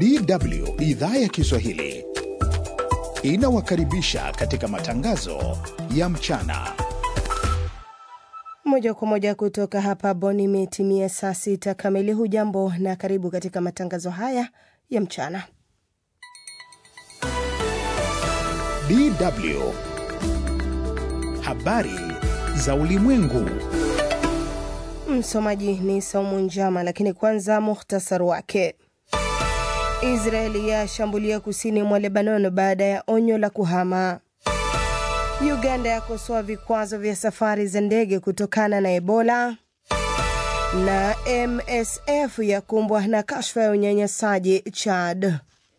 DW idhaa ya Kiswahili inawakaribisha katika matangazo ya mchana. Moja kwa moja kutoka hapa Bonn, imetimia saa sita kamili. Hujambo na karibu katika matangazo haya ya mchana. DW habari za ulimwengu. Msomaji ni Saumu Njama, lakini kwanza muhtasari wake. Israeli yashambulia kusini mwa Lebanon baada ya onyo la kuhama. Uganda yakosoa vikwazo vya safari za ndege kutokana na Ebola, na MSF yakumbwa na kashfa ya unyanyasaji Chad.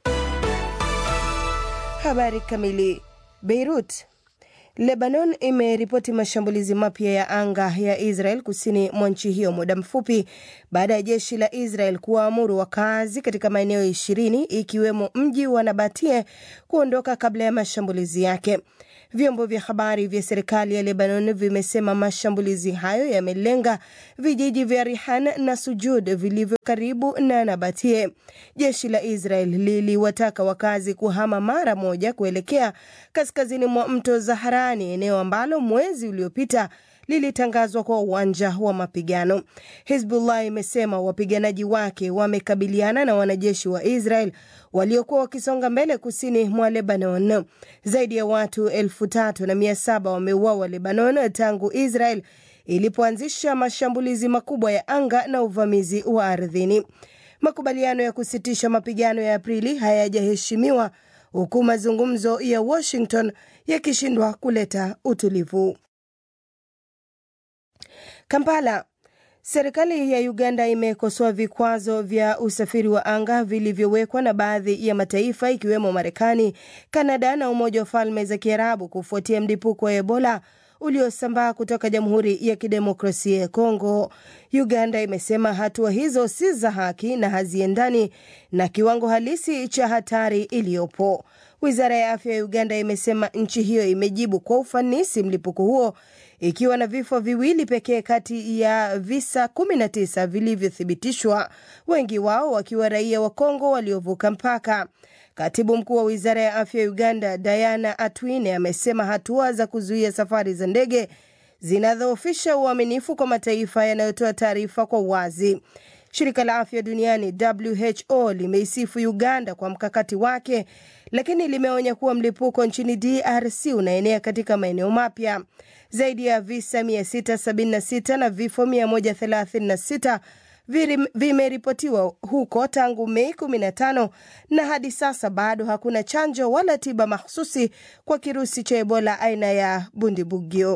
Habari kamili. Beirut Lebanon imeripoti mashambulizi mapya ya anga ya Israel kusini mwa nchi hiyo muda mfupi baada ya jeshi la Israel kuwaamuru wakazi katika maeneo ishirini ikiwemo mji wa Nabatie kuondoka kabla ya mashambulizi yake. Vyombo vya habari vya serikali ya Lebanon vimesema mashambulizi hayo yamelenga vijiji vya Rihan na Sujud vilivyo karibu na Nabatie. Jeshi la Israel liliwataka wakazi kuhama mara moja kuelekea kaskazini mwa mto Zaharani, eneo ambalo mwezi uliopita lilitangazwa kwa uwanja wa mapigano. Hizbullah imesema wapiganaji wake wamekabiliana na wanajeshi wa Israel waliokuwa wakisonga mbele kusini mwa Lebanon. Zaidi ya watu elfu tatu na mia saba wameuawa Lebanon tangu Israel ilipoanzisha mashambulizi makubwa ya anga na uvamizi wa ardhini. Makubaliano ya kusitisha mapigano ya Aprili hayajaheshimiwa huku mazungumzo ya Washington yakishindwa kuleta utulivu. Kampala. Serikali ya Uganda imekosoa vikwazo vya usafiri wa anga vilivyowekwa na baadhi ya mataifa ikiwemo Marekani, Kanada na Umoja wa Falme za Kiarabu kufuatia mlipuko wa Ebola uliosambaa kutoka Jamhuri ya Kidemokrasia ya Kongo. Uganda imesema hatua hizo si za haki na haziendani na kiwango halisi cha hatari iliyopo. Wizara ya afya ya Uganda imesema nchi hiyo imejibu kwa ufanisi mlipuko huo ikiwa na vifo viwili pekee kati ya visa 19 vilivyothibitishwa, wengi wao wakiwa raia wa Kongo waliovuka mpaka. Katibu mkuu wa wizara ya afya ya Uganda Diana Atwine amesema hatua za kuzuia safari za ndege zinadhoofisha uaminifu kwa mataifa yanayotoa taarifa kwa uwazi. Shirika la afya duniani WHO limeisifu Uganda kwa mkakati wake, lakini limeonya kuwa mlipuko nchini DRC unaenea katika maeneo mapya. Zaidi ya visa 676 na vifo 136 vimeripotiwa huko tangu Mei 15 na hadi sasa bado hakuna chanjo wala tiba mahsusi kwa kirusi cha Ebola aina ya Bundibugyo.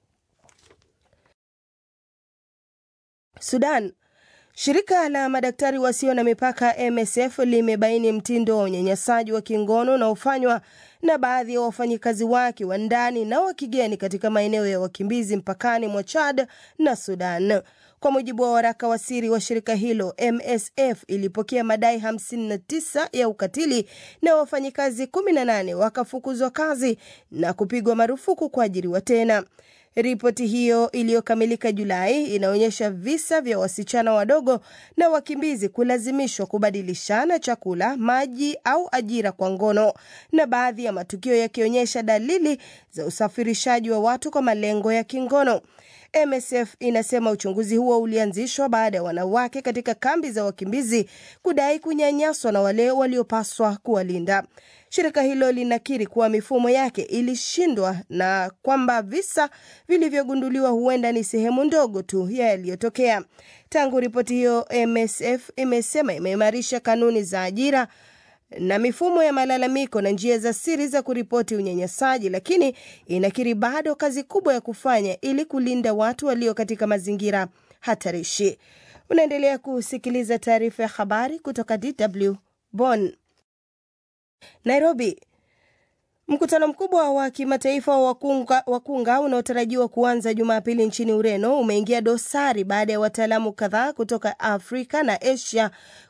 Sudan. Shirika la madaktari wasio na mipaka MSF limebaini mtindo wa unyanyasaji wa kingono unaofanywa na baadhi ya wafanyikazi wake wa ndani na wa kigeni katika maeneo ya wakimbizi mpakani mwa Chad na Sudan. Kwa mujibu wa waraka wa siri wa shirika hilo, MSF ilipokea madai 59 ya ukatili na wafanyikazi 18 wakafukuzwa kazi na kupigwa marufuku kuajiriwa tena. Ripoti hiyo iliyokamilika Julai inaonyesha visa vya wasichana wadogo na wakimbizi kulazimishwa kubadilishana chakula, maji au ajira kwa ngono, na baadhi ya matukio yakionyesha dalili za usafirishaji wa watu kwa malengo ya kingono. MSF inasema uchunguzi huo ulianzishwa baada ya wanawake katika kambi za wakimbizi kudai kunyanyaswa na wale waliopaswa kuwalinda. Shirika hilo linakiri kuwa mifumo yake ilishindwa na kwamba visa vilivyogunduliwa huenda ni sehemu ndogo tu ya yaliyotokea. Tangu ripoti hiyo, MSF imesema imeimarisha kanuni za ajira na mifumo ya malalamiko na njia za siri za kuripoti unyanyasaji, lakini inakiri bado kazi kubwa ya kufanya ili kulinda watu walio katika mazingira hatarishi. Unaendelea kusikiliza taarifa ya habari kutoka DW Bonn. Nairobi. Mkutano mkubwa wa kimataifa wa wakunga, wakunga unaotarajiwa kuanza Jumapili nchini Ureno umeingia dosari baada ya wataalamu kadhaa kutoka Afrika na Asia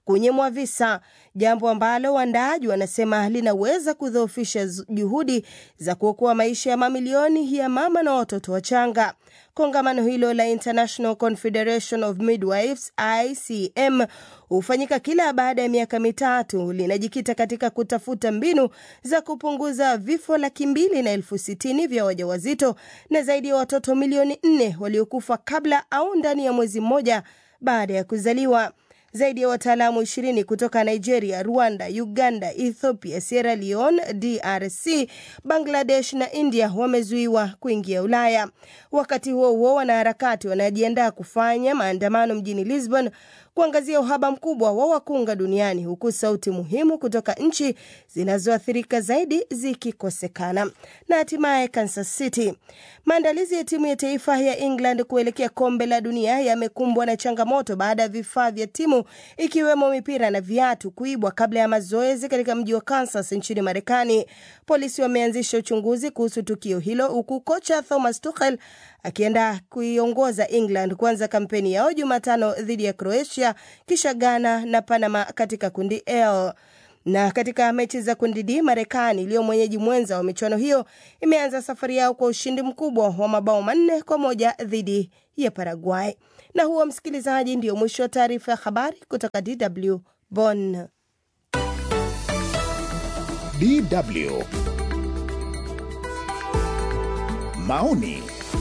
kunyimwa visa, jambo ambalo waandaaji wanasema linaweza kudhoofisha juhudi za kuokoa maisha ya mamilioni ya mama na watoto wachanga. Kongamano hilo la International Confederation of Midwives ICM hufanyika kila baada ya miaka mitatu. Linajikita katika kutafuta mbinu za kupunguza vifo laki mbili na elfu sitini vya wajawazito na zaidi ya watoto milioni nne waliokufa kabla au ndani ya mwezi mmoja baada ya kuzaliwa. Zaidi ya wataalamu ishirini kutoka Nigeria, Rwanda, Uganda, Ethiopia, Sierra Leone, DRC, Bangladesh na India wamezuiwa kuingia Ulaya. Wakati huo huo, wanaharakati wanajiandaa kufanya maandamano mjini Lisbon kuangazia uhaba mkubwa wa wakunga duniani huku sauti muhimu kutoka nchi zinazoathirika zaidi zikikosekana. Na hatimaye Kansas City, maandalizi ya timu ya taifa ya England kuelekea kombe la dunia yamekumbwa na changamoto baada ya vifaa vya timu ikiwemo mipira na viatu kuibwa kabla ya mazoezi katika mji wa Kansas nchini Marekani. Polisi wameanzisha uchunguzi kuhusu tukio hilo huku kocha Thomas Tuchel akienda kuiongoza England kuanza kampeni yao Jumatano dhidi ya Croatia, kisha Ghana na Panama katika kundi L. Na katika mechi za kundi D, Marekani iliyo mwenyeji mwenza wa michuano hiyo imeanza safari yao kwa ushindi mkubwa wa mabao manne kwa moja dhidi ya Paraguay. Na huo, msikilizaji, ndio mwisho wa taarifa ya habari kutoka DW Bonn. DW maoni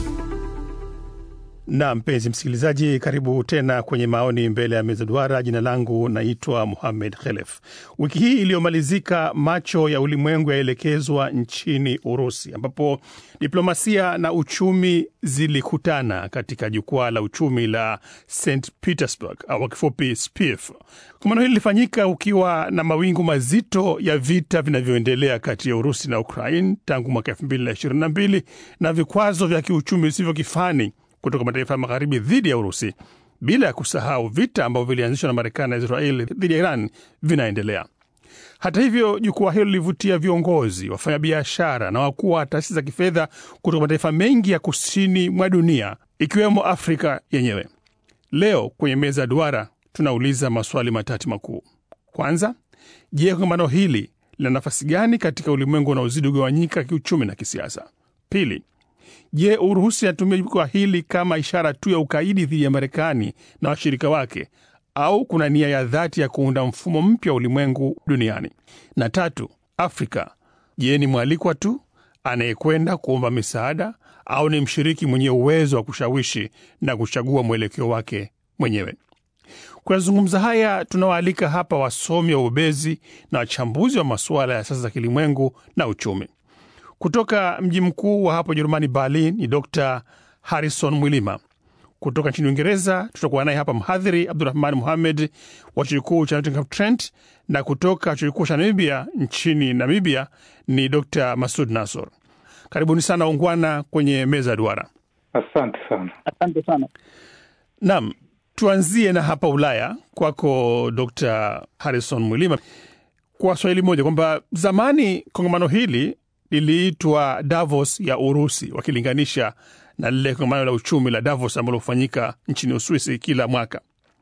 na mpenzi msikilizaji, karibu tena kwenye maoni mbele ya meza duara. Jina langu naitwa Muhamed Khelef. Wiki hii iliyomalizika, macho ya ulimwengu yaelekezwa nchini Urusi, ambapo diplomasia na uchumi zilikutana katika jukwaa la uchumi la St Petersburg au kwa kifupi SPIF. Kongamano hili lilifanyika ukiwa na mawingu mazito ya vita vinavyoendelea kati ya Urusi na Ukraine tangu mwaka elfu mbili na ishirini na mbili na vikwazo vya kiuchumi visivyo kifani kutoka mataifa ya magharibi dhidi ya Urusi, bila ya kusahau vita ambavyo vilianzishwa na Marekani na Israeli dhidi ya Iran vinaendelea. Hata hivyo, jukwaa hilo lilivutia viongozi, wafanyabiashara na wakuu wa taasisi za kifedha kutoka mataifa mengi ya kusini mwa dunia ikiwemo Afrika yenyewe. Leo kwenye meza ya duara tunauliza maswali matatu makuu. Kwanza, je, kongamano hili lina nafasi gani katika ulimwengu unaozidi kugawanyika kiuchumi na kisiasa? Pili, Je, Urusi anatumia jukwaa hili kama ishara tu ya ukaidi dhidi ya Marekani na washirika wake au kuna nia ya dhati ya kuunda mfumo mpya wa ulimwengu duniani? Na tatu, Afrika, je, ni mwalikwa tu anayekwenda kuomba misaada au ni mshiriki mwenye uwezo wa kushawishi na kuchagua mwelekeo wake mwenyewe? Kuyazungumza haya tunawaalika hapa wasomi wa ubezi na wachambuzi wa masuala ya sasa za kilimwengu na uchumi. Kutoka mji mkuu wa hapo Jerumani, Berlin, ni Dr Harrison Mwilima. Kutoka nchini Uingereza tutakuwa naye hapa mhadhiri Abdurahman Muhamed wa chuo kikuu cha Nottingham Trent, na kutoka chuo kikuu cha Namibia nchini Namibia ni Dr Masud Nasor. Karibuni sana ungwana kwenye meza ya duara. Asante sana. Asante sana. Naam, tuanzie na hapa Ulaya, kwako Dr Harrison Mwilima, kwa swahili moja kwamba zamani kongamano hili liliitwa Davos ya Urusi, wakilinganisha na lile kongamano la uchumi la Davos ambalo hufanyika nchini Uswisi kila mwaka,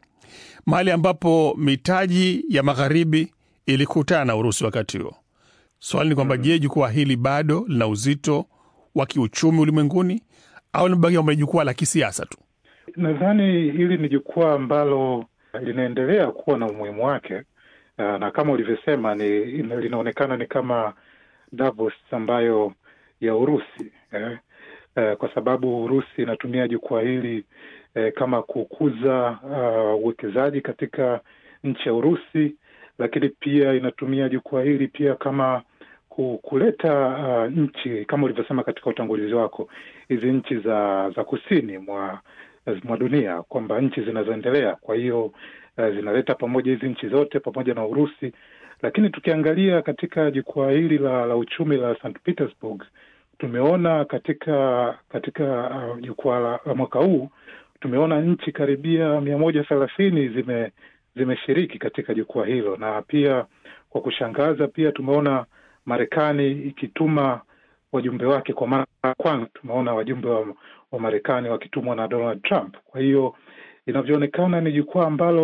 mahali ambapo mitaji ya magharibi ilikutana na Urusi wakati huo. Swali ni kwamba, je, jukwaa hili bado lina uzito wa kiuchumi ulimwenguni au limebaki kwamba ni jukwaa la kisiasa tu? Nadhani hili ni jukwaa ambalo linaendelea kuwa na umuhimu wake, na kama ulivyosema, ni linaonekana ni kama Davos ambayo ya Urusi eh, eh, kwa sababu Urusi inatumia jukwaa hili eh, kama kukuza uwekezaji uh, katika nchi ya Urusi, lakini pia inatumia jukwaa hili pia kama kuleta uh, nchi kama ulivyosema katika utangulizi wako, hizi nchi za za kusini mwa mwa dunia kwamba nchi zinazoendelea. Kwa hiyo uh, zinaleta pamoja hizi nchi zote pamoja na Urusi lakini tukiangalia katika jukwaa hili la, la uchumi la St Petersburg tumeona katika katika jukwaa uh, la mwaka huu tumeona nchi karibia mia moja thelathini zime zimeshiriki katika jukwaa hilo, na pia kwa kushangaza pia tumeona Marekani ikituma wajumbe wake kwa mara ya kwanza. Tumeona wajumbe wa, wa Marekani wakitumwa na Donald Trump. Kwa hiyo inavyoonekana ni jukwaa ambalo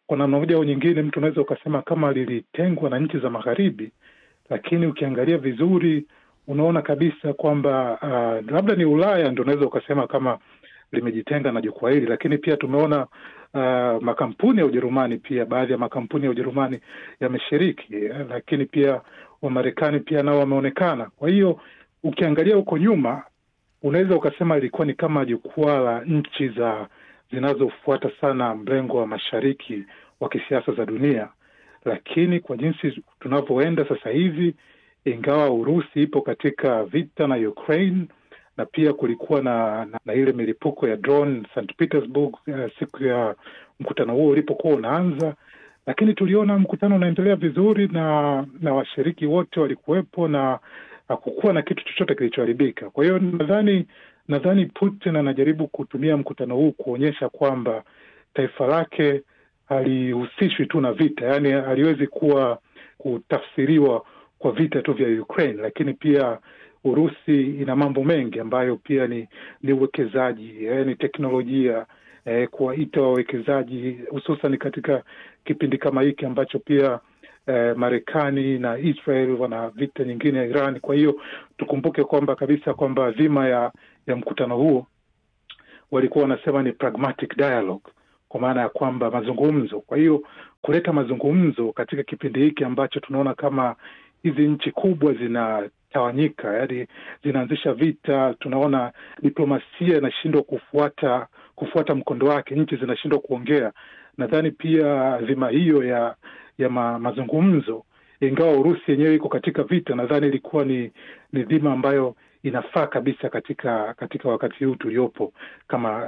kwa namna moja au nyingine, mtu unaweza ukasema kama lilitengwa na nchi za magharibi, lakini ukiangalia vizuri unaona kabisa kwamba uh, labda ni Ulaya ndo unaweza ukasema kama limejitenga na jukwaa hili, lakini pia tumeona uh, makampuni ya Ujerumani pia, baadhi ya makampuni ya Ujerumani yameshiriki, lakini pia Wamarekani pia nao wameonekana. Kwa hiyo ukiangalia huko nyuma, unaweza ukasema ilikuwa ni kama jukwaa la nchi za zinazofuata sana mrengo wa mashariki wa kisiasa za dunia, lakini kwa jinsi tunavyoenda sasa hivi, ingawa Urusi ipo katika vita na Ukraine na pia kulikuwa na, na, na ile milipuko ya drone St Petersburg uh, siku ya mkutano huo ulipokuwa unaanza, lakini tuliona mkutano unaendelea vizuri na na washiriki wote walikuwepo na hakukuwa na kitu chochote kilichoharibika. Kwa hiyo nadhani nadhani Putin anajaribu kutumia mkutano huu kuonyesha kwamba taifa lake halihusishwi tu na vita, yaani haliwezi kuwa kutafsiriwa kwa vita tu vya Ukraine, lakini pia Urusi ina mambo mengi ambayo pia ni ni uwekezaji eh, ni teknolojia eh, kuwaita wawekezaji hususan katika kipindi kama hiki ambacho pia eh, Marekani na Israel wana vita nyingine ya Iran. Kwa hiyo tukumbuke kwamba kabisa kwamba dhima ya ya mkutano huo walikuwa wanasema ni pragmatic dialogue, kwa maana ya kwamba mazungumzo. Kwa hiyo kuleta mazungumzo katika kipindi hiki ambacho tunaona kama hizi nchi kubwa zinatawanyika, yaani zinaanzisha vita. Tunaona diplomasia inashindwa kufuata kufuata mkondo wake, nchi zinashindwa kuongea. Nadhani pia dhima hiyo ya ya ma, mazungumzo, ingawa Urusi yenyewe iko katika vita, nadhani ilikuwa ni ni dhima ambayo inafaa kabisa katika katika wakati huu tuliopo kama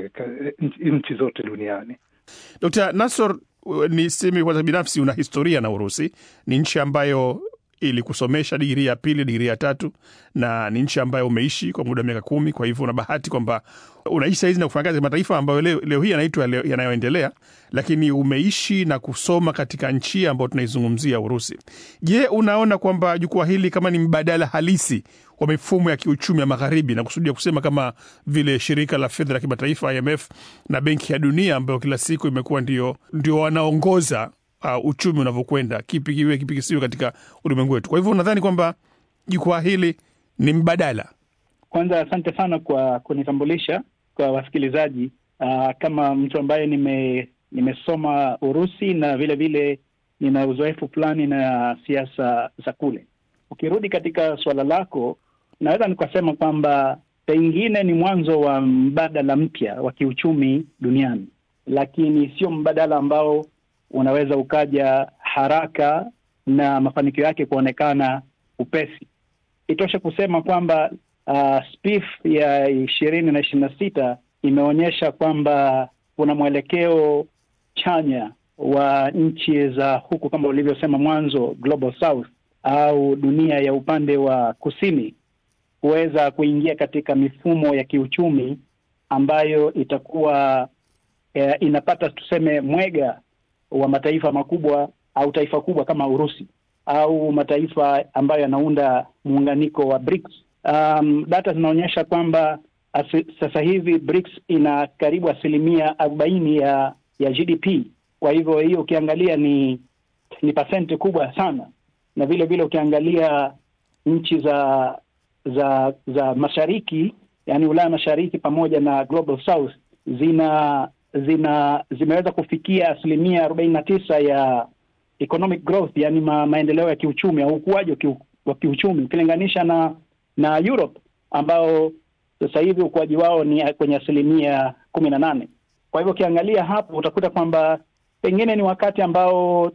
uh, nchi zote duniani. Dkt. Nasor, niseme kwanza, binafsi una historia na Urusi. Ni nchi ambayo ilikusomesha digrii ya pili, digrii ya tatu, na ni nchi ambayo umeishi kwa muda wa miaka kumi. Kwa hivyo una bahati kwamba unaishi sahizi na kufanya kazi mataifa ambayo leo, leo hii yanaitwa yanayoendelea, lakini umeishi na kusoma katika nchi ambayo tunaizungumzia Urusi. Je, unaona kwamba jukwaa hili kama ni mbadala halisi wa mifumo ya kiuchumi ya magharibi, na kusudia kusema kama vile shirika la fedha la kimataifa IMF na benki ya dunia ambayo kila siku imekuwa ndio, ndio wanaongoza uh, uchumi unavyokwenda, kipi kiwe kipi kisiwe katika ulimwengu wetu. Kwa hivyo nadhani kwamba jukwaa hili ni mbadala. Kwanza asante sana kwa kunitambulisha kwa wasikilizaji. Uh, kama mtu ambaye nime nimesoma Urusi na vile vile nina uzoefu fulani na siasa za kule. Ukirudi katika suala lako, naweza nikasema kwamba pengine ni mwanzo wa mbadala mpya wa kiuchumi duniani, lakini sio mbadala ambao unaweza ukaja haraka na mafanikio yake kuonekana upesi. Itoshe kusema kwamba uh, SPIF ya ishirini na ishirini na sita imeonyesha kwamba kuna mwelekeo chanya wa nchi za huku kama ulivyosema mwanzo, Global South au dunia ya upande wa kusini kuweza kuingia katika mifumo ya kiuchumi ambayo itakuwa eh, inapata tuseme mwega wa mataifa makubwa au taifa kubwa kama Urusi au mataifa ambayo yanaunda muunganiko wa BRICS. Um, data zinaonyesha kwamba sasa hivi BRICS ina karibu asilimia arobaini ya ya GDP. Kwa hivyo hiyo ukiangalia ni ni pasenti kubwa sana, na vile vile ukiangalia nchi za za za mashariki, yani Ulaya mashariki pamoja na Global South zina zina zimeweza kufikia asilimia arobaini na tisa ya economic growth, yani ma, maendeleo ya kiuchumi au ukuaji wa, kiu, wa kiuchumi ukilinganisha na na Europe ambao sasa hivi ukuaji wao ni kwenye asilimia kumi na nane. Kwa hivyo ukiangalia hapo utakuta kwamba pengine ni wakati ambao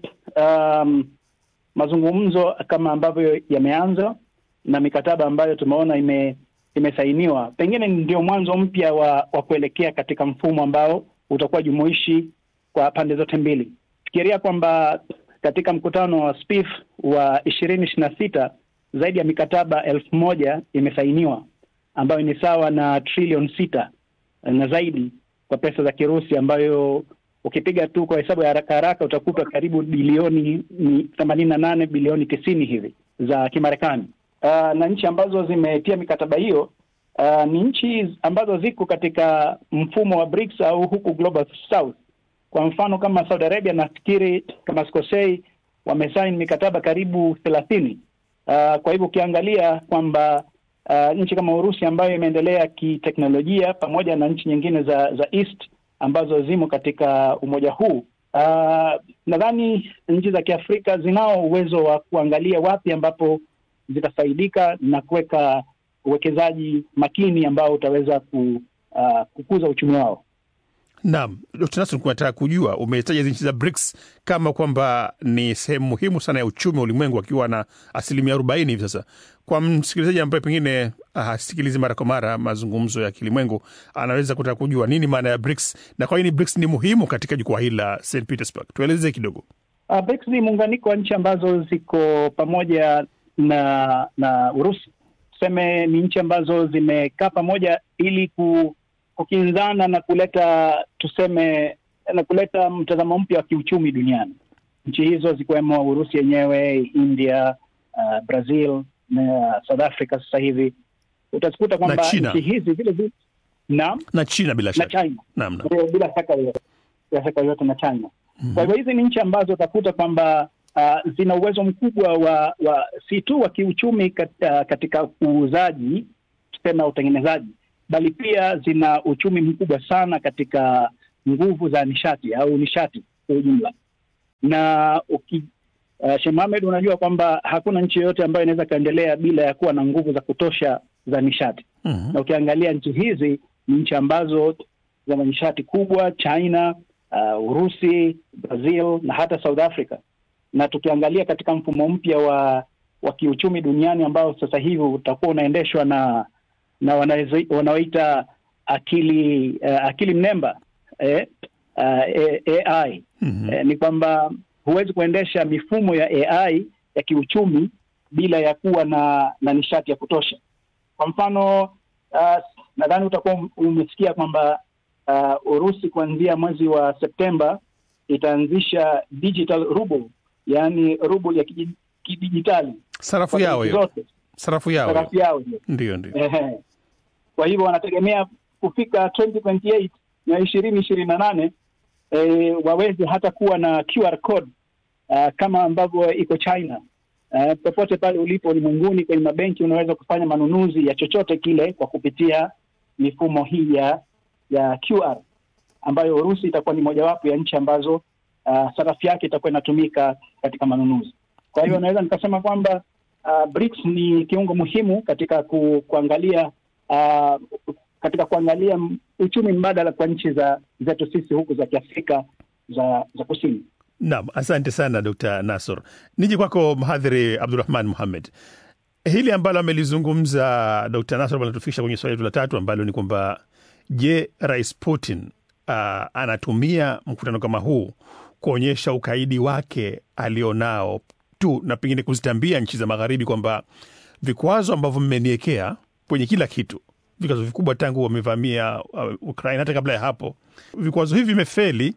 um, mazungumzo kama ambavyo yameanza na mikataba ambayo tumeona ime imesainiwa pengine ndio mwanzo mpya wa, wa kuelekea katika mfumo ambao utakuwa jumuishi kwa pande zote mbili. Fikiria kwamba katika mkutano wa SPIF wa ishirini ishirini na sita zaidi ya mikataba elfu moja imesainiwa ambayo ni sawa na trilioni sita na zaidi kwa pesa za Kirusi, ambayo ukipiga tu kwa hesabu ya haraka haraka utakuta karibu bilioni themanini na nane bilioni tisini hivi za Kimarekani. Uh, na nchi ambazo zimetia mikataba hiyo uh, ni nchi ambazo ziko katika mfumo wa BRICS au huku Global South Kwa mfano kama Saudi Arabia, nafikiri kama sikosei, wamesaini mikataba karibu thelathini. Uh, kwa hivyo ukiangalia kwamba uh, nchi kama Urusi ambayo imeendelea kiteknolojia pamoja na nchi nyingine za za East ambazo zimo katika umoja huu uh, nadhani nchi za Kiafrika zinao uwezo wa kuangalia wapi ambapo zitafaidika na kuweka uwekezaji makini ambao utaweza ku, uh, kukuza uchumi wao. Naam, Dkt. Nasr, kunataka kujua, umetaja hizi nchi za BRICS kama kwamba ni sehemu muhimu sana ya uchumi wa ulimwengu akiwa na asilimia arobaini hivi sasa. Kwa msikilizaji ambaye pengine hasikilizi mara kwa mara mazungumzo ya kilimwengu, anaweza kutaka kujua nini maana ya BRICS na kwa nini BRICS ni muhimu katika jukwaa hili la St Petersburg. Tueleze kidogo. Uh, BRICS ni muunganiko wa nchi ambazo ziko pamoja na na Urusi. Tuseme ni nchi ambazo zimekaa pamoja ili ku kukinzana na kuleta tuseme na kuleta mtazamo mpya wa kiuchumi duniani. Nchi hizo zikiwemo Urusi yenyewe, India, uh, Brazil na South Africa. Sasa hivi utazikuta kwamba nchi hizi vile vile na na China bila shaka na China naam, naam. bila shaka yoyote bila shaka yoyote na China mm-hmm. Kwa hivyo hizi ni nchi ambazo utakuta kwamba uh, zina uwezo mkubwa wa, wa si tu wa kiuchumi katika, katika uuzaji tuseme utengenezaji bali pia zina uchumi mkubwa sana katika nguvu za nishati au nishati kwa ujumla. Na uki, uh, Sheikh Mohamed, unajua kwamba hakuna nchi yoyote ambayo inaweza ikaendelea bila ya kuwa na nguvu za kutosha za nishati. Mhm. Na ukiangalia nchi hizi ni nchi ambazo zina nishati kubwa, China, uh, Urusi, Brazil na hata South Africa. Na tukiangalia katika mfumo mpya wa wa kiuchumi duniani ambao sasa hivi utakuwa unaendeshwa na na wanaezi- wanaoita akili uh, akili mnemba eh, uh, AI Mhm. eh, ni kwamba huwezi kuendesha mifumo ya AI ya kiuchumi bila ya kuwa na na nishati ya kutosha. Kwa mfano uh, nadhani utakuwa um- umesikia kwamba uh, Urusi kuanzia mwezi wa Septemba itaanzisha digital ruble, yaani ruble ya kiji- kidijitali Sarafu kwa yao benki hiyo, zote, sarafu yao hiyo. sarafu yao hiyo. Ndio, ndio. Ehe. Kwa hivyo wanategemea kufika 2028 na ishirini ishirini na nane e, waweze hata kuwa na QR code uh, kama ambavyo iko China. Uh, popote pale ulipo ulimwenguni kwenye mabenki unaweza kufanya manunuzi ya chochote kile kwa kupitia mifumo hii ya ya QR ambayo Urusi itakuwa ni mojawapo ya nchi ambazo uh, sarafu yake itakuwa inatumika katika manunuzi. Kwa hiyo naweza nikasema kwamba uh, BRICS ni kiungo muhimu katika ku, kuangalia uh, katika kuangalia m- uchumi mbadala kwa nchi za zetu sisi huku za Kiafrika za za kusini. Naam, asante sana Dr. Nasor. Nije kwako mhadhiri Abdurahman Muhamed. Hili ambalo amelizungumza Dr. Nasor linatufikisha kwenye swali letu la tatu ambalo ni kwamba je, Rais Putin uh, anatumia mkutano kama huu kuonyesha ukaidi wake alionao tu na pengine kuzitambia nchi za magharibi kwamba vikwazo ambavyo mmeniekea kwenye kila kitu, vikwazo vikubwa tangu wamevamia uh, Ukraine, hata kabla ya hapo, vikwazo hivi vimefeli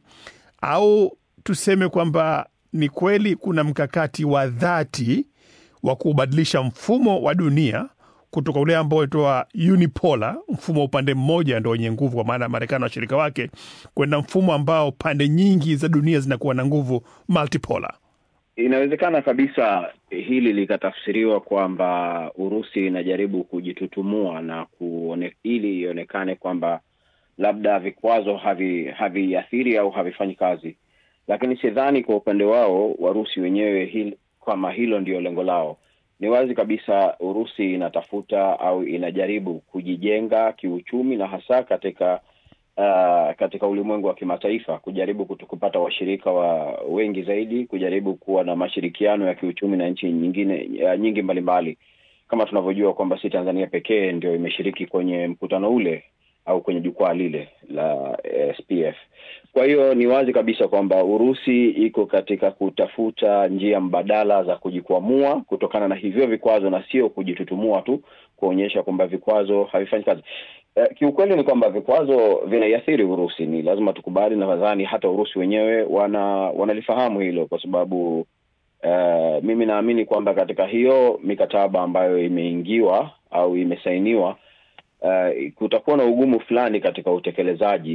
au tuseme kwamba ni kweli kuna mkakati wa dhati wa kubadilisha mfumo wa dunia kutoka ule ambao unaitwa unipolar, mfumo wa upande mmoja ndo wenye nguvu, kwa maana Marekani na washirika wake, kwenda mfumo ambao pande nyingi za dunia zinakuwa na nguvu, multipolar. Inawezekana kabisa hili likatafsiriwa kwamba Urusi inajaribu kujitutumua na kuone, ili ionekane kwamba labda vikwazo havi haviathiri au havifanyi kazi, lakini sidhani kwa upande wao Warusi wenyewe hil, kama hilo ndio lengo lao. Ni wazi kabisa Urusi inatafuta au inajaribu kujijenga kiuchumi na hasa katika uh, katika ulimwengu wa kimataifa, kujaribu kutu- kupata washirika wa wengi zaidi, kujaribu kuwa na mashirikiano ya kiuchumi na nchi nyingine uh, nyingi mbalimbali, kama tunavyojua kwamba si Tanzania pekee ndio imeshiriki kwenye mkutano ule au kwenye jukwaa lile la eh, SPF. Kwa hiyo ni wazi kabisa kwamba Urusi iko katika kutafuta njia mbadala za kujikwamua kutokana na hivyo vikwazo na sio kujitutumua tu kuonyesha kwamba vikwazo havifanyi kazi. Eh, kiukweli ni kwamba vikwazo vinaiathiri Urusi, ni lazima tukubali, na nadhani hata Urusi wenyewe wana wanalifahamu hilo kwa sababu eh, mimi naamini kwamba katika hiyo mikataba ambayo imeingiwa au imesainiwa uh, kutakuwa na ugumu fulani katika utekelezaji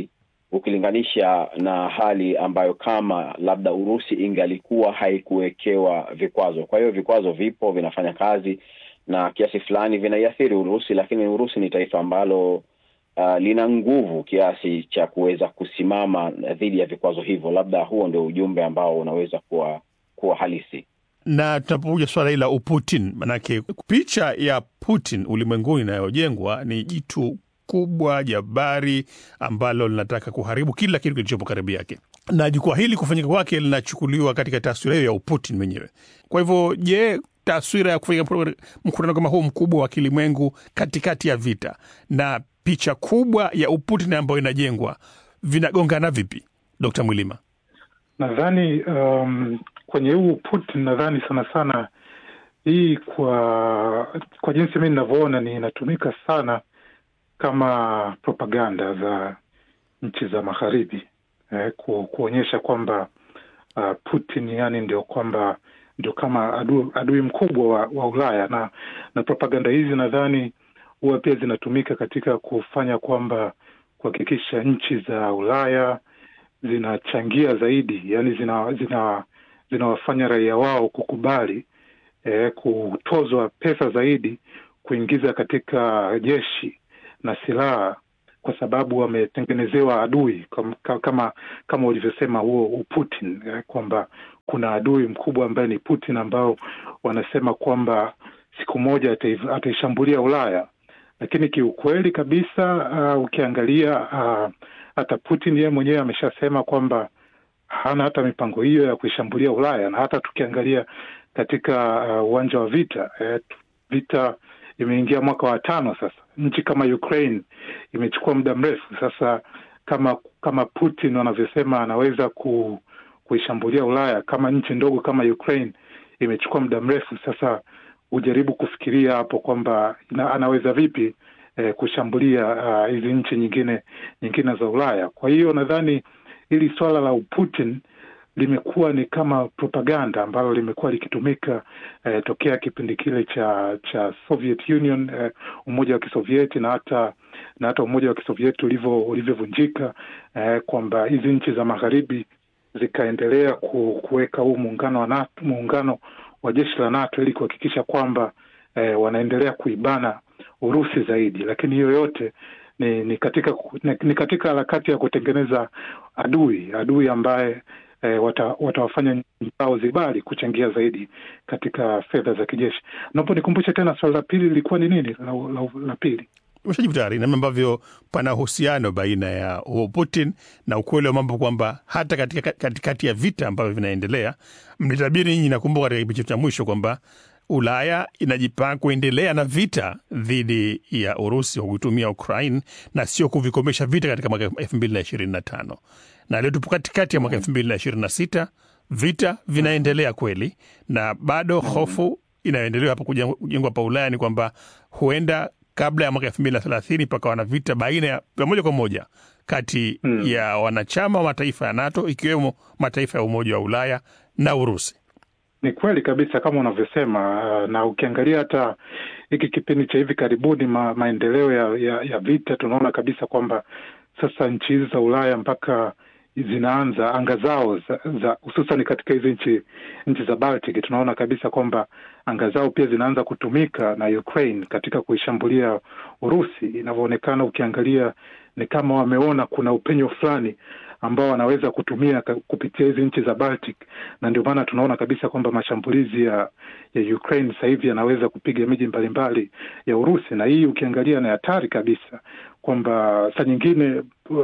ukilinganisha na hali ambayo kama labda Urusi ingalikuwa haikuwekewa vikwazo. Kwa hiyo vikwazo vipo, vinafanya kazi na kiasi fulani vinaiathiri Urusi, lakini Urusi ni taifa ambalo uh, lina nguvu kiasi cha kuweza kusimama dhidi ya vikwazo hivyo. Labda huo ndio ujumbe ambao unaweza kuwa kuwa halisi na tunapokuja swala hili la Uputin, manake picha ya Putin ulimwenguni inayojengwa ni jitu kubwa jabari ambalo linataka kuharibu kila kitu kilichopo karibu yake, na jukwaa hili kufanyika kwake linachukuliwa katika taswira hiyo ya Uputin mwenyewe. Kwa hivyo, je, taswira ya kufanyika mkutano kama huu mkubwa wa kilimwengu katikati ya vita na picha kubwa ya Uputin ambayo inajengwa vinagongana vipi, Dkt. Mwilima? Nadhani um, kwenye huu Putin nadhani sana sana hii kwa kwa jinsi mi ninavyoona ni inatumika sana kama propaganda za nchi za magharibi eh, ku, kuonyesha kwamba uh, Putin yani ndio kwamba ndio kama adui, adui mkubwa wa, wa Ulaya na na propaganda hizi nadhani huwa pia zinatumika katika kufanya kwamba kuhakikisha nchi za Ulaya zinachangia zaidi, yani zina zina zinawafanya raia wao kukubali eh, kutozwa pesa zaidi kuingiza katika jeshi na silaha kwa sababu wametengenezewa adui kama kama, kama ulivyosema huo Uputin eh, kwamba kuna adui mkubwa ambaye ni Putin ambao wanasema kwamba siku moja ataishambulia Ulaya, lakini kiukweli kabisa uh, ukiangalia uh, hata Putin yeye mwenyewe ameshasema kwamba hana hata mipango hiyo ya kuishambulia Ulaya, na hata tukiangalia katika uwanja uh, wa vita eh, vita imeingia mwaka wa tano sasa. Nchi kama Ukraine imechukua muda mrefu sasa. Kama kama Putin wanavyosema anaweza ku, kuishambulia Ulaya, kama nchi ndogo kama Ukraine imechukua muda mrefu sasa, hujaribu kufikiria hapo kwamba anaweza vipi eh, kushambulia hizi uh, nchi nyingine nyingine za Ulaya. Kwa hiyo nadhani hili swala la Putin limekuwa ni kama propaganda ambalo limekuwa likitumika eh, tokea kipindi kile cha cha Soviet Union eh, umoja wa Kisovieti na hata na hata umoja wa Kisovieti ulivyo ulivyovunjika eh, kwamba hizi nchi za magharibi zikaendelea ku, kuweka huu muungano wa NATO, muungano wa jeshi la NATO ili kuhakikisha kwamba eh, wanaendelea kuibana Urusi zaidi, lakini hiyo yote ni, ni katika ni, ni katika harakati ya kutengeneza adui adui ambaye E, watawafanya wata nchi zao zibali kuchangia zaidi katika fedha za kijeshi. Naomba nikumbushe tena swali la pili lilikuwa ni nini? La, la, la pili umeshajibu tayari, namna ambavyo pana uhusiano baina ya huo Putin na ukweli wa mambo kwamba hata katika katikati ya vita ambavyo vinaendelea, mlitabiri nyinyi, nakumbuka katika kipindi cha mwisho kwamba Ulaya inajipanga kuendelea na vita dhidi ya Urusi kwa kuitumia Ukraine na sio kuvikomesha vita katika mwaka elfu mbili na ishirini na tano na leo tupo katikati ya mwaka elfu mbili na ishirini na sita vita vinaendelea kweli, na bado hofu inayoendelea hapa kujengwa pa Ulaya ni kwamba huenda kabla ya mwaka elfu mbili na thelathini pakawa na vita baina ya moja kwa moja kati hmm, ya wanachama wa mataifa ya NATO ikiwemo mataifa ya Umoja wa Ulaya na Urusi. Ni kweli kabisa kama unavyosema, na ukiangalia hata hiki kipindi cha hivi karibuni ma, maendeleo ya, ya, ya vita, tunaona kabisa kwamba sasa nchi hizi za Ulaya mpaka zinaanza anga zao za hususan katika hizi nchi nchi za Baltic, tunaona kabisa kwamba anga zao pia zinaanza kutumika na Ukraine katika kuishambulia Urusi. Inavyoonekana, ukiangalia ni kama wameona kuna upenyo fulani ambao wanaweza kutumia kupitia hizi nchi za Baltic, na ndio maana tunaona kabisa kwamba mashambulizi ya ya Ukraine sasa hivi yanaweza kupiga miji mbalimbali ya Urusi, na hii ukiangalia ni hatari kabisa, kwamba saa nyingine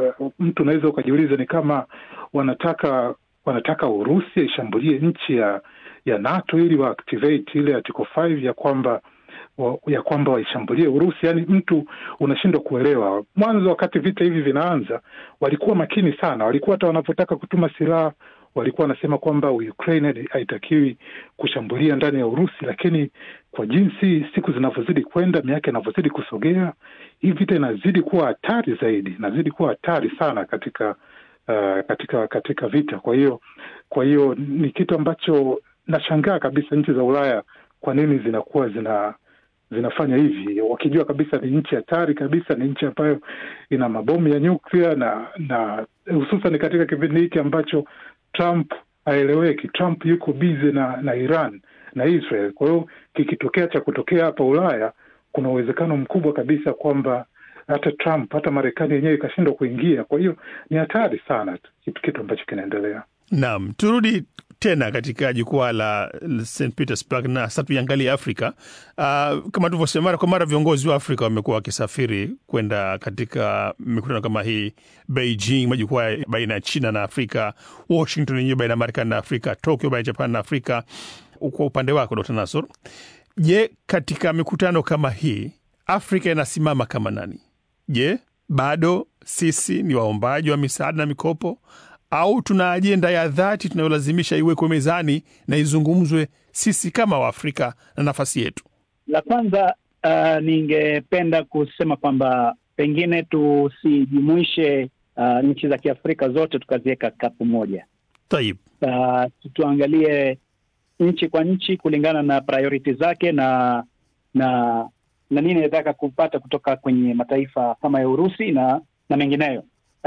mtu unaweza ukajiuliza ni kama wanataka wanataka Urusi ishambulie nchi ya ya NATO ili wa activate ile article 5 ya kwamba wa, ya kwamba waishambulie Urusi. Yani mtu unashindwa kuelewa. Mwanzo wakati vita hivi vinaanza, walikuwa makini sana, walikuwa hata wanapotaka kutuma silaha walikuwa wanasema kwamba Ukraine haitakiwi kushambulia ndani ya Urusi, lakini kwa jinsi siku zinavyozidi kwenda, miaka inavyozidi kusogea, hii vita inazidi kuwa hatari zaidi, inazidi kuwa hatari sana katika uh, katika katika vita. Kwa hiyo kwa hiyo ni kitu ambacho nashangaa kabisa nchi za Ulaya kwa nini zinakuwa zina zinafanya hivi wakijua kabisa ni nchi hatari kabisa, ni nchi ambayo ina mabomu ya nyuklia na na hususan katika kipindi hiki ambacho Trump haeleweki. Trump yuko bize na, na Iran na Israel. Kwa hiyo kikitokea cha kutokea hapa Ulaya, kuna uwezekano mkubwa kabisa kwamba hata Trump hata Marekani yenyewe ikashindwa kuingia. Kwa hiyo ni hatari sana kitu, kitu ambacho kinaendelea. Naam, turudi tena katika jukwaa la St Petersburg na sasa tuiangalie Afrika. Uh, kama tulivyosema, mara kwa mara viongozi wa Afrika wamekuwa wakisafiri kwenda katika mikutano kama hii, Beijing, majukwaa baina ya China na Afrika, Washington yenyewe baina ya Marekani na Afrika, Tokyo baina ya Japan na Afrika. Kwa upande wako Dr. Nasor, je, katika mikutano kama hii Afrika inasimama kama nani? Je, bado sisi ni waombaji wa misaada na mikopo au tuna ajenda ya dhati tunayolazimisha iwekwe mezani na izungumzwe sisi kama Waafrika na nafasi yetu? La kwanza, uh, ningependa kusema kwamba pengine tusijumuishe uh, nchi za Kiafrika zote tukaziweka kapu moja. Taib, Uh, tuangalie nchi kwa nchi kulingana na priority zake na na na nini inataka kupata kutoka kwenye mataifa kama ya Urusi na na mengineyo.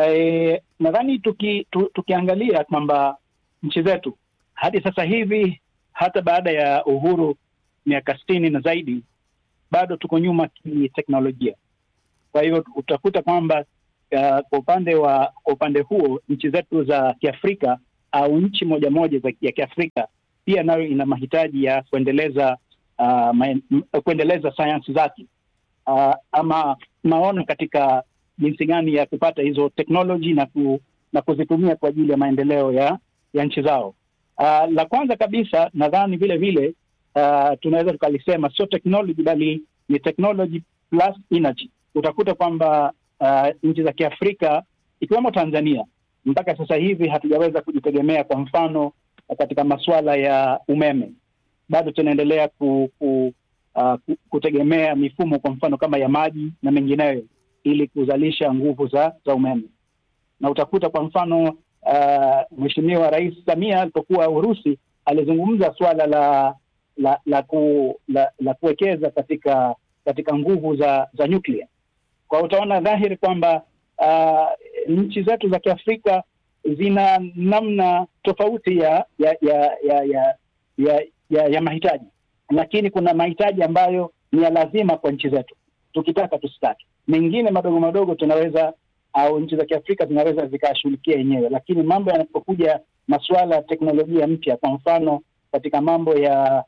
E, nadhani tuki, tu, tukiangalia kwamba nchi zetu hadi sasa hivi hata baada ya uhuru miaka sitini na zaidi bado tuko nyuma kiteknolojia. Kwa hivyo utakuta kwamba uh, kwa upande wa kwa upande huo nchi zetu za Kiafrika au nchi moja moja za ya Kiafrika pia nayo ina mahitaji ya kuendeleza uh, maen, kuendeleza sayansi zake uh, ama maono katika jinsi gani ya kupata hizo teknoloji na, ku, na kuzitumia kwa ajili ya maendeleo ya ya nchi zao. Uh, la kwanza kabisa nadhani vile vile uh, tunaweza tukalisema sio technology bali ni technology plus energy. Utakuta kwamba uh, nchi za Kiafrika ikiwemo Tanzania mpaka sasa hivi hatujaweza kujitegemea, kwa mfano katika masuala ya umeme, bado tunaendelea ku, ku, uh, kutegemea mifumo kwa mfano kama ya maji na mengineyo ili kuzalisha nguvu za za umeme, na utakuta kwa mfano uh, Mheshimiwa Rais Samia alipokuwa Urusi alizungumza suala la la la, ku, la, la kuwekeza katika katika nguvu za za nyuklia. Kwa utaona dhahiri kwamba uh, nchi zetu za Kiafrika zina namna tofauti ya ya ya ya ya, ya, ya, ya mahitaji, lakini kuna mahitaji ambayo ni ya lazima kwa nchi zetu, tukitaka tusitaki. Mengine madogo madogo tunaweza au nchi za Kiafrika zinaweza zikashughulikia yenyewe, lakini mambo yanapokuja masuala ya teknolojia mpya, kwa mfano katika mambo ya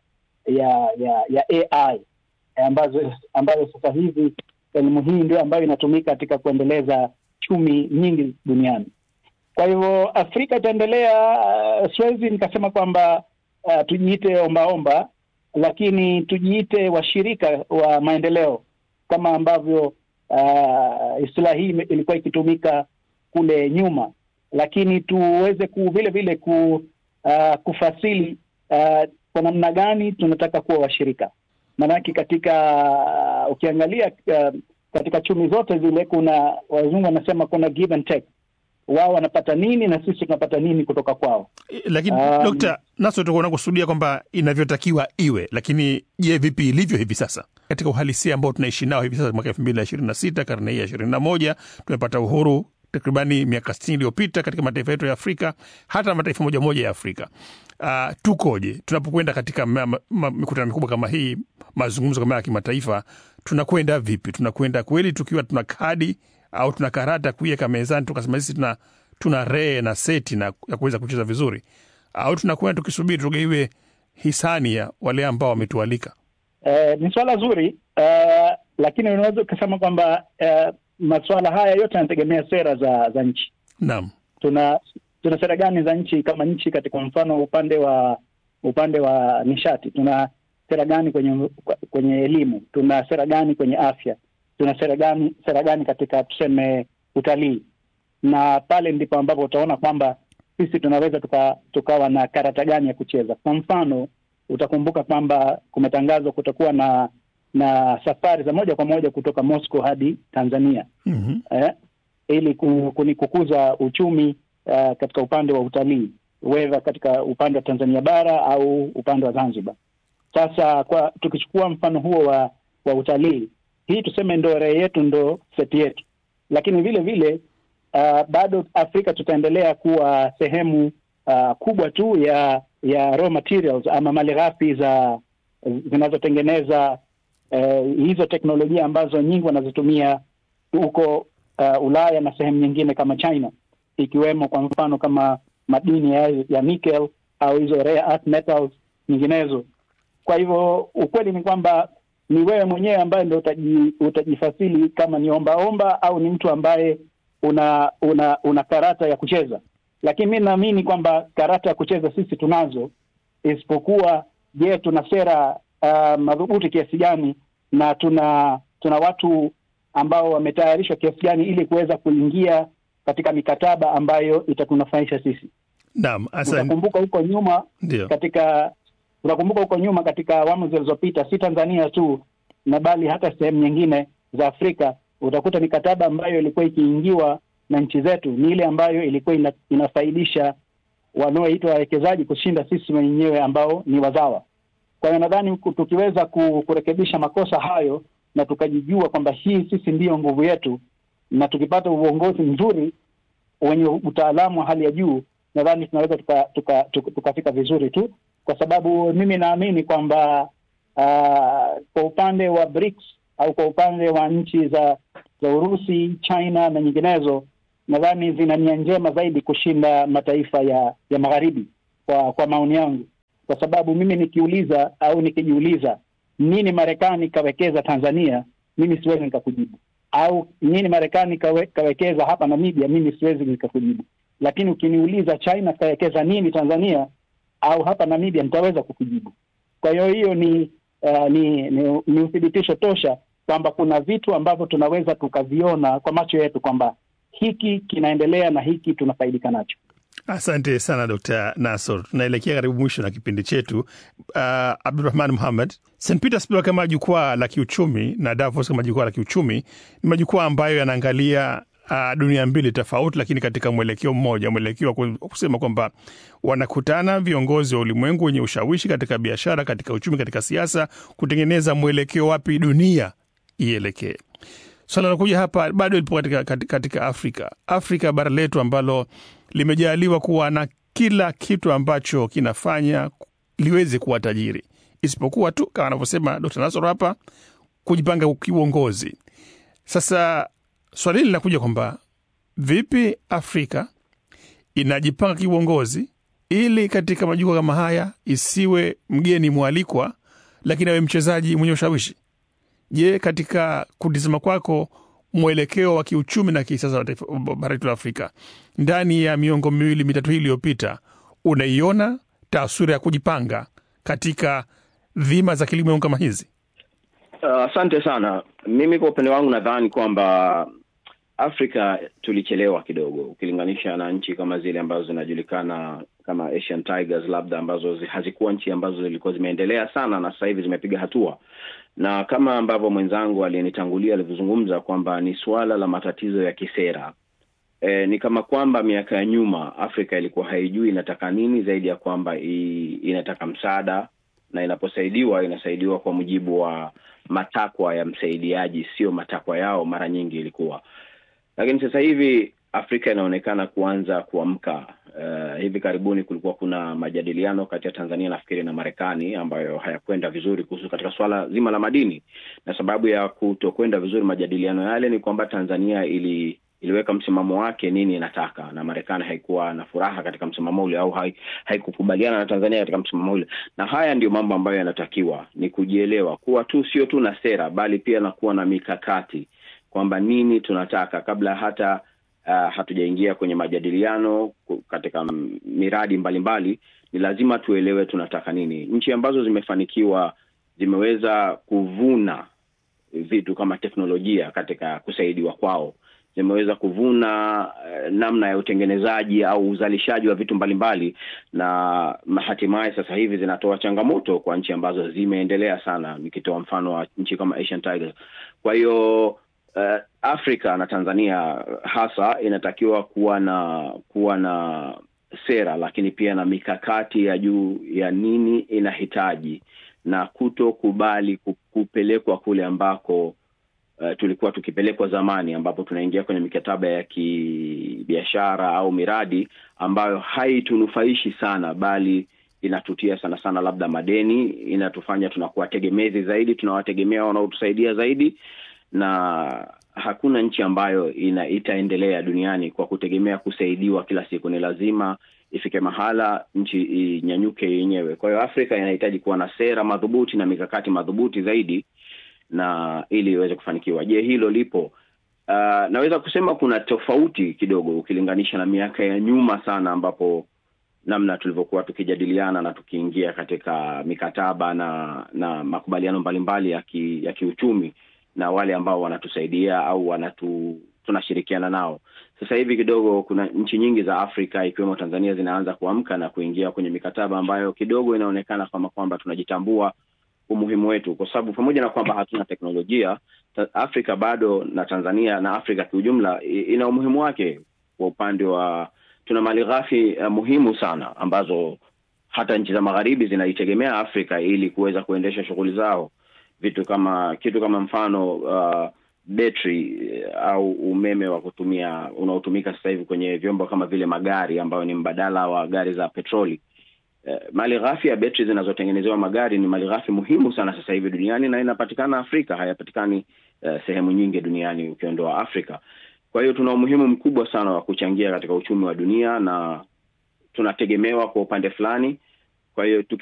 ya ya, ya AI ambazo ambayo sasa hivi elimu hii ndio ambayo inatumika katika kuendeleza chumi nyingi duniani. Kwa hivyo Afrika itaendelea. Uh, siwezi nikasema kwamba uh, tujiite ombaomba, lakini tujiite washirika wa maendeleo kama ambavyo uh, istilahi hii ilikuwa ikitumika kule nyuma, lakini tuweze ku vile vile ku, uh, kufasili uh, kwa namna gani tunataka kuwa washirika. Maanake katika uh, ukiangalia uh, katika chumi zote zile kuna wazungu wanasema kuna give and take wao wanapata nini na sisi tunapata nini kutoka kwao. Lakini Um, Dokta Naso, tukuwa unakusudia kwamba inavyotakiwa iwe, lakini je, vipi ilivyo hivi sasa katika uhalisia ambao tunaishi nao hivi sasa, mwaka elfu mbili na ishirini na sita karne hii ya ishirini na moja tumepata uhuru takribani miaka sitini iliyopita katika mataifa yetu ya Afrika, hata mataifa moja moja ya Afrika. Uh, tukoje tunapokwenda katika ma- ma- ma- mikutano mikubwa kama hii, mazungumzo kama ya kimataifa, tunakwenda vipi? Tunakwenda kweli tukiwa tuna kadi au tuna karata kuiweka mezani tukasema sisi tuna, tuna ree na seti na ya kuweza kucheza vizuri, au tunakwenda tukisubiri tugaiwe hisani ya wale ambao wametualika? Eh, ni swala zuri uh, lakini unaweza ukasema kwamba uh, masuala haya yote yanategemea sera za za nchi. Naam, Tuna tuna sera gani za nchi kama nchi katika mfano upande wa upande wa nishati, tuna sera gani kwenye kwenye elimu, tuna sera gani kwenye afya, tuna sera gani sera gani katika tuseme utalii, na pale ndipo ambapo utaona kwamba sisi tunaweza tuka, tukawa na karata gani ya kucheza. Kwa mfano utakumbuka kwamba kumetangazwa kutakuwa na na safari za moja kwa moja kutoka Moscow hadi Tanzania mm eh, ili ku- kuni- kukuza uchumi uh, katika upande wa utalii wedha katika upande wa Tanzania bara au upande wa Zanzibar. Sasa kwa tukichukua mfano huo wa wa utalii, hii tuseme ndo rehe yetu ndo seti yetu, lakini vile vile uh, bado Afrika tutaendelea kuwa sehemu uh, kubwa tu ya ya raw materials ama malighafi za zinazotengeneza uh, hizo teknolojia ambazo nyingi wanazitumia huko uh, Ulaya na sehemu nyingine kama China, ikiwemo kwa mfano kama madini ya, ya nickel au hizo rare earth metals nyinginezo. Kwa hivyo ukweli ni kwamba ni wewe mwenyewe ambaye ndo utaji, utajifasili kama ni ombaomba au ni mtu ambaye una una una karata ya kucheza. Lakini mi naamini kwamba karata ya kucheza sisi tunazo, isipokuwa je, tuna sera uh, madhubuti kiasi gani na tuna tuna watu ambao wametayarishwa kiasi gani ili kuweza kuingia katika mikataba ambayo itatunufaisha sisi. Naam, asante. Utakumbuka huko nyuma Ndio. katika unakumbuka huko nyuma katika awamu zilizopita, si Tanzania tu na bali hata sehemu nyingine za Afrika, utakuta mikataba ambayo ilikuwa ikiingiwa na nchi zetu ni ile ambayo ilikuwa ina, inafaidisha wanaoitwa wawekezaji kushinda sisi wenyewe ambao ni wazawa. Kwa hiyo nadhani ku- tukiweza ku- kurekebisha makosa hayo na tukajijua kwamba hii sisi ndiyo nguvu yetu, na tukipata uongozi mzuri wenye utaalamu wa hali ya juu, nadhani tunaweza tukafika tuka, tuka, tukafika vizuri tu, kwa sababu mimi naamini kwamba uh, kwa upande wa BRICS au kwa upande wa nchi za za Urusi, China na nyinginezo, nadhani zina nia njema zaidi kushinda mataifa ya ya magharibi, kwa kwa maoni yangu, kwa sababu mimi nikiuliza au nikijiuliza nini Marekani kawekeza Tanzania, mimi siwezi nikakujibu au nini Marekani kawe, kawekeza hapa Namibia, mimi siwezi nikakujibu. Lakini ukiniuliza China kawekeza nini Tanzania au hapa Namibia, nitaweza kukujibu. Kwa hiyo hiyo ni, uh, ni, ni ni uthibitisho tosha kwamba kuna vitu ambavyo tunaweza tukaviona kwa macho yetu kwamba hiki kinaendelea na hiki tunafaidika nacho. Asante sana Dr Nasor. Tunaelekea karibu mwisho na kipindi chetu. Uh, Abdurahman Muhammad, St Petersburg kama jukwaa la kiuchumi na Davos kama jukwaa la kiuchumi ni majukwaa ambayo yanaangalia uh, dunia mbili tofauti, lakini katika mwelekeo mmoja, mwelekeo wa ku- kusema kwamba wanakutana viongozi wa ulimwengu wenye ushawishi katika biashara, katika uchumi, katika siasa, kutengeneza mwelekeo wapi dunia ielekee. Swala linakuja hapa bado lipo katika, katika, katika Afrika. Afrika bara letu ambalo limejaliwa kuwa na kila kitu ambacho kinafanya liweze kuwa tajiri, isipokuwa tu kama anavyosema Dr. Nasor hapa, kujipanga kiuongozi. Sasa swali hili linakuja kwamba vipi Afrika inajipanga kiuongozi ili katika majukwaa kama haya isiwe mgeni mwalikwa, lakini awe mchezaji mwenye ushawishi. Je, katika kutizama kwako mwelekeo wa kiuchumi na kisiasa wa taifa- bara letu la Afrika ndani ya miongo miwili mitatu hii iliyopita, unaiona taswira ya kujipanga katika dhima za kilimo kama hizi? Uh, Asante sana. Mimi kwa upande wangu nadhani kwamba Afrika tulichelewa kidogo ukilinganisha na nchi kama zile ambazo zinajulikana kama Asian Tigers, labda ambazo zi- hazikuwa nchi ambazo zilikuwa zimeendelea sana na sasa hivi zimepiga hatua, na kama ambavyo mwenzangu aliyenitangulia alivyozungumza kwamba ni suala la matatizo ya kisera. E, ni kama kwamba miaka ya nyuma Afrika ilikuwa haijui inataka nini zaidi ya kwamba i, inataka msaada na inaposaidiwa inasaidiwa kwa mujibu wa matakwa ya msaidiaji, sio matakwa yao. Mara nyingi ilikuwa, lakini sasa hivi Afrika inaonekana kuanza kuamka. Uh, hivi karibuni kulikuwa kuna majadiliano kati ya Tanzania nafikiri na Marekani ambayo hayakwenda vizuri kuhusu katika swala zima la madini, na sababu ya kutokwenda vizuri majadiliano yale ni kwamba Tanzania ili iliweka msimamo wake nini inataka, na Marekani haikuwa na furaha katika msimamo ule au hai, haikukubaliana na Tanzania katika msimamo ule. Na haya ndio mambo ambayo yanatakiwa ni kujielewa, kuwa tu sio tu na sera, bali pia na kuwa na mikakati kwamba nini tunataka kabla hata uh, hatujaingia kwenye majadiliano ku- katika m- miradi mbalimbali mbali, ni lazima tuelewe tunataka nini. Nchi ambazo zimefanikiwa zimeweza kuvuna vitu kama teknolojia katika kusaidiwa kwao zimeweza kuvuna uh, namna ya utengenezaji au uzalishaji wa vitu mbalimbali na hatimaye sasa hivi zinatoa changamoto kwa nchi ambazo zimeendelea sana, nikitoa mfano wa nchi kama Asian Tigers. Kwa hiyo uh, Afrika na Tanzania hasa inatakiwa kuwa na kuwa na sera, lakini pia na mikakati ya juu ya nini inahitaji na kutokubali ku- kupelekwa kule ambako uh, tulikuwa tukipelekwa zamani, ambapo tunaingia kwenye mikataba ya kibiashara au miradi ambayo haitunufaishi sana, bali inatutia sana sana labda madeni, inatufanya tunakuwa tegemezi zaidi, tunawategemea wanaotusaidia zaidi, na hakuna nchi ambayo ina itaendelea duniani kwa kutegemea kusaidiwa kila siku. Ni lazima ifike mahala nchi inyanyuke yenyewe. Kwa hiyo Afrika inahitaji kuwa na sera madhubuti na mikakati madhubuti zaidi na ili iweze kufanikiwa. Je, hilo lipo? Uh, naweza kusema kuna tofauti kidogo ukilinganisha na miaka ya nyuma sana, ambapo namna tulivyokuwa tukijadiliana na tukiingia katika mikataba na na makubaliano mbalimbali ya ki, ya kiuchumi na wale ambao wanatusaidia au wanatu tunashirikiana nao. Sasa hivi kidogo kuna nchi nyingi za Afrika ikiwemo Tanzania zinaanza kuamka na kuingia kwenye mikataba ambayo kidogo inaonekana kama kwamba tunajitambua umuhimu wetu, kwa sababu pamoja na kwamba hatuna teknolojia, Afrika bado na Tanzania na Afrika kiujumla ina umuhimu wake kwa upande wa tuna mali ghafi uh, muhimu sana ambazo hata nchi za magharibi zinaitegemea Afrika ili kuweza kuendesha shughuli zao, vitu kama kitu kama mfano uh, betri au umeme wa kutumia unaotumika sasa hivi kwenye vyombo kama vile magari ambayo ni mbadala wa gari za petroli. Uh, mali ghafi ya betri zinazotengenezewa magari ni mali ghafi muhimu sana sasa hivi duniani na inapatikana Afrika, hayapatikani uh, sehemu nyingi duniani ukiondoa Afrika. Kwa hiyo tuna umuhimu mkubwa sana wa kuchangia katika uchumi wa dunia na tunategemewa kwa upande fulani. Kwa hiyo